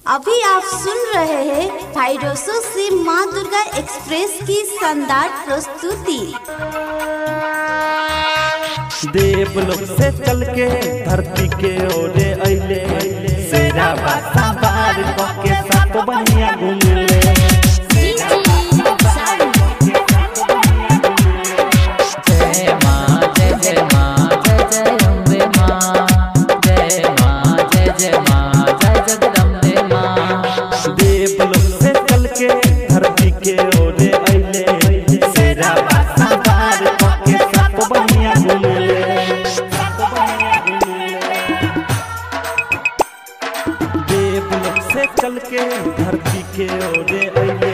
अभी आप सुन रहे हैं फाइडोसो से माँ दुर्गा एक्सप्रेस की शानदार प्रस्तुति देवलोक से चल के धरती के ओरे अइले सेरा बासा बार के साथ बढ़िया घूमले जय माँ जय जय माँ जय जय अम्बे माँ जय माँ जय जय माँ जय जगदम्बे माँ देवलोक से चल के धरती के ओरे अइले सेरा बासा बार के साथ बढ़िया घूमले देवलोक से चल के धरती के ओरे अइले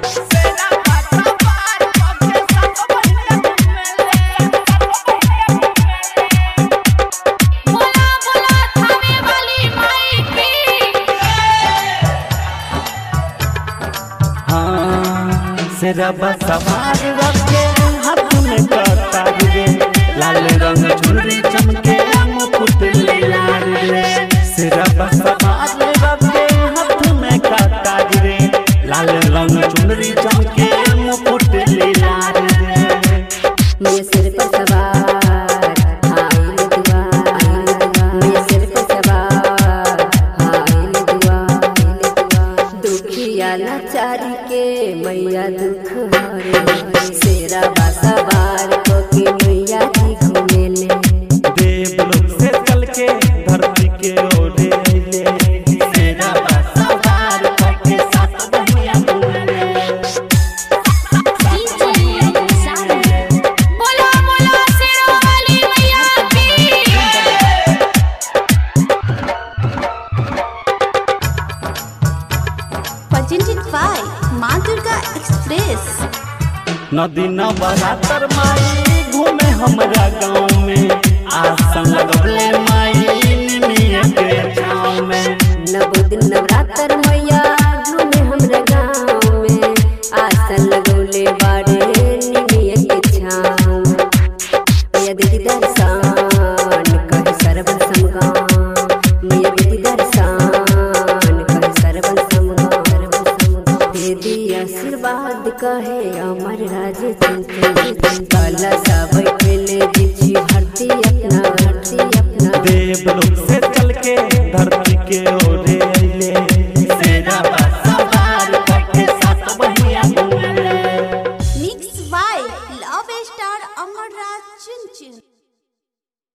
हाँ सिरबा सवार रखे हाथ में कतार रे लाल रंग चुनरी चमके मुकुट लाल रे सिरबा सवार रखे हाथ में कतार रे लाल रंग चुनरी चमके मुकुट लाल रे मेरे सिर पर सवार हाइल दुआ मेरे सिर पर सवार हाइल दुआ दुखिया लाचारी के मैया दुख हरे सेरा बासवार को के मैया जी घूमेले देवलोक से चल के धरती के ओढ़े अइले सेरा सवार के साथ बढ़िया घूमले presented by माँ दुर्गा एक्सप्रेस नदी नवरात्र माई घूमे हमरा गाँव में आसन लगले माई निमिया के छाँव में नव दिन नवरात्र मैया घूमे हमरा गाँव में आसन लगौले बाड़े निमिया के छाँव मैया दीदी दर्शन कहे सरवन समगाम मैया दीदी दर्शन कहे सरवन समगाम सरवन समगाम दीदी आशीर्वाद कहे अमर राज चिंतन काला सा बैठले दीक्षी भरती अपना भरती अपना देवलोक से